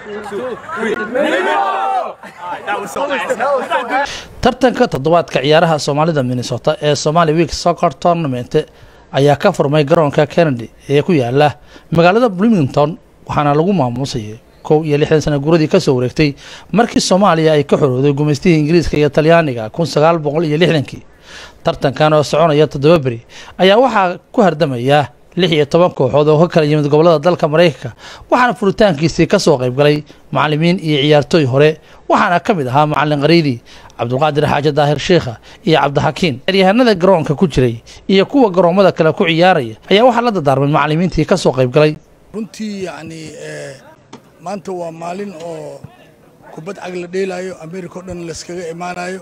tartanka toddobaadka ciyaaraha soomaalida minnesota ee somali week soccer tournament ayaa ka furmay garoonka kennedy ee ku yaala magaalada bloomington waxaana lagu maamuusayay kow iyo lixdan sana guradii kasoo wareegtay markii soomaaliya ay ka xorooday gumaystihii ingiriiska iyo talyaaniga kun sagaal boqol iyo lixdankii tartankan oo soconaya toddoba beri ayaa waxaa ku hardamaya lix iyo toban kooxood oo ka kala yimid gobolada dalka maraykanka waxaana furitaankiisii kasoo qaybgalay macalimiin iyo ciyaartooy hore waxaana ka mid ahaa macalin qariidi cabdulqaadir xaaji daahir sheikha iyo cabdixakiin ciyaaryahanada garoonka ku jiray iyo kuwa garoommada kale ku ciyaaraya ayaa waxaa la dardaarmay macalimiintii kasoo qaybgalay runtii yacni maanta waa maalin oo kubad cag la dheelaayo america o dhan layskaga imaanayo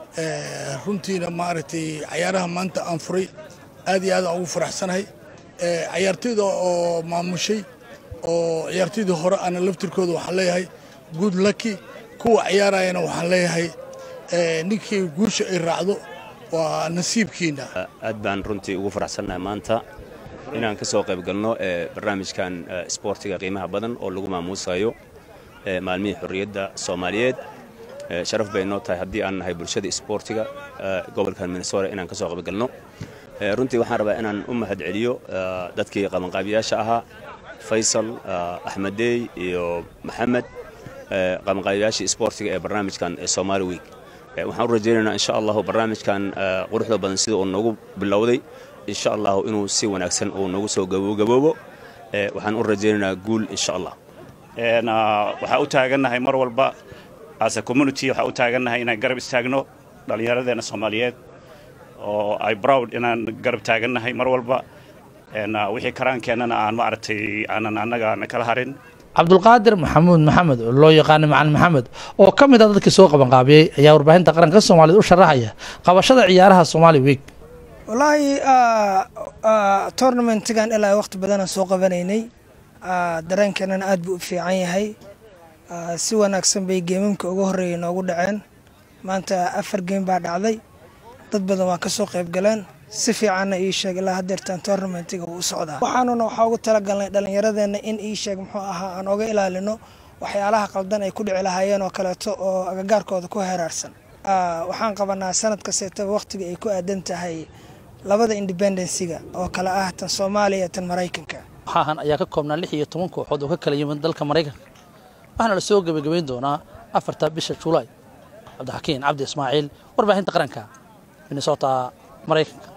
runtiina maaragtay cayaaraha maanta aan furay aad iyo aad aan ugu faraxsanahay cayaartooyda oo maamushay oo ciyaartooydii hore ana laftirkooda waxaan leeyahay good lucky kuwa ciyaarayana waxaan leeyahay ninkii guusha ay raacdo waa nasiibkiina aad baan runtii ugu faraxsannahay maanta inaan ka soo qayb galno barnaamijkan isboortiga qiimaha badan oo lagu maamuusayo maalmihii xorriyadda soomaaliyeed sharaf bay noo tahay haddii aan nahay bulshada isboortiga gobolkan minnesota inaan ka soo qayb galno runtii waxaan rabaa inaan u mahad celiyo dadkii qabanqaabiyaasha ahaa faysal axmedeey iyo maxamed qabanqaabiyaashii isboortiga ee barnaamijkan somaali week waxaan u rajaynaynaa insha allahu barnaamijkan quruxda badan sida uu noogu bilowday insha allahu inuu si wanaagsan uu noogu soo gabogaboobo waxaan u rajaynaynaa guul insha allah waxaan u taagannahay mar walba as a community waxaan u taagannahay inaan garab istaagno dhallinyaradeenna soomaaliyeed oo ay browd inaan garab taagannahay mar walba wixii karaankeenana aan maaragtay aanan annaga na kala harin cabdulqaadir maxamuud maxamed oo loo yaqaana macalin maxamed oo ka mid a dadkii soo qabanqaabiyey ayaa warbaahinta qaranka soomaaliyed u sharaxaya qabashada ciyaaraha somaali week wallaahi tournamentigan ilaa waqti badanaan soo qabanaynay dareenkeenana aad buu u fiican yahay si wanaagsan bay geemamka ugu horreeyay noogu dhaceen maanta afar geem baa dhacday dad badan waa ka soo qayb galeen si fiicanna ii sheeg ilaa hadeertaan tournamentiga wuu u socdaa waxaanuna waxaa ugu talagalnay dhallinyaradeenna in ii sheeg muxuu ahaa aan oga ilaalino waxyaalaha qaldan ay ku dhici lahaayeen oo kaleeto oo agagaarkooda ku heeraarsan waxaan qabanaa sanad kasteetaba wakhtiga ay ku aadan tahay labada independensiga oo kale ah tan soomaaliya tan maraykanka waxaahan ayaa ka koobnaa lix iyo toban kooxood oo ka kala yimid dalka maraykanka waxaana la soo gebagabayn doonaa afarta bisha julaay cabdixakiin cabdi ismaaciil warbaahinta qaranka minnesota maraykanka